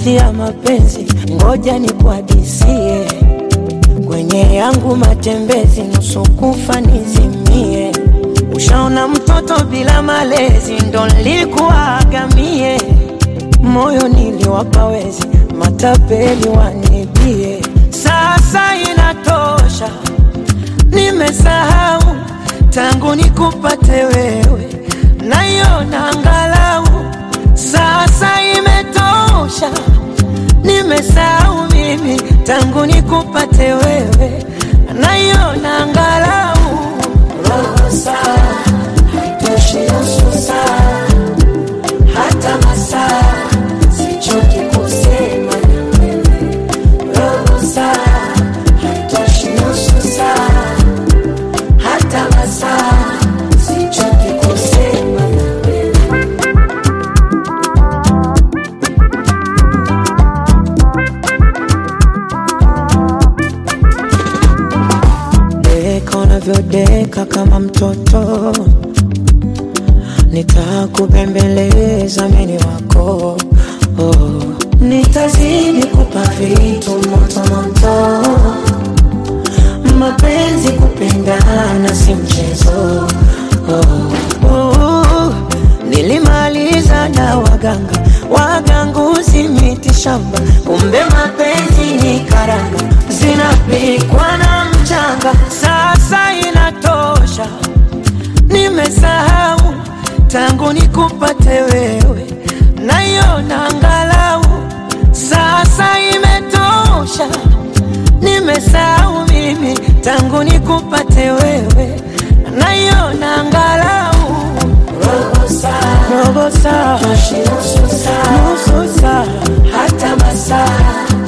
hadithi ya mapenzi, ngoja nikuhadisie. Kwenye yangu matembezi, nusu kufa nizimie. Ushaona mtoto bila malezi, ndo nilikuagamie. Moyo niliwapa wezi, matapeli wanibie. Sasa inatosha, nimesahau tangu nikupate wewe, naiona angalau sasa imetosha, nimesahau mimi tangu nikupate wewe, naiona angalau roho saa haitoshi nusu saa, hata masaa sichoki kusema na wewe, roho saa haitoshi nusu saa, hata masaa sichoki kusema na wewe. Deka unavyodeka kama mtoto, nitakubembeleza mini wako oh. Nitazidi kupa vitu moto moto, mapenzi kupendana si mchezo oh. Oh. Nilimaliza na waganga waganguzi miti shamba, kumbe mapenzi ni karanga zinapikwa na mchanga. Sasa inatosha, nimesahau tangu nikupate wewe, naiona angalau sasa imetosha, nimesahau mimi tangu nikupate wewe, naiona angalau robo saa, robo saa, nusu saa, hata masaa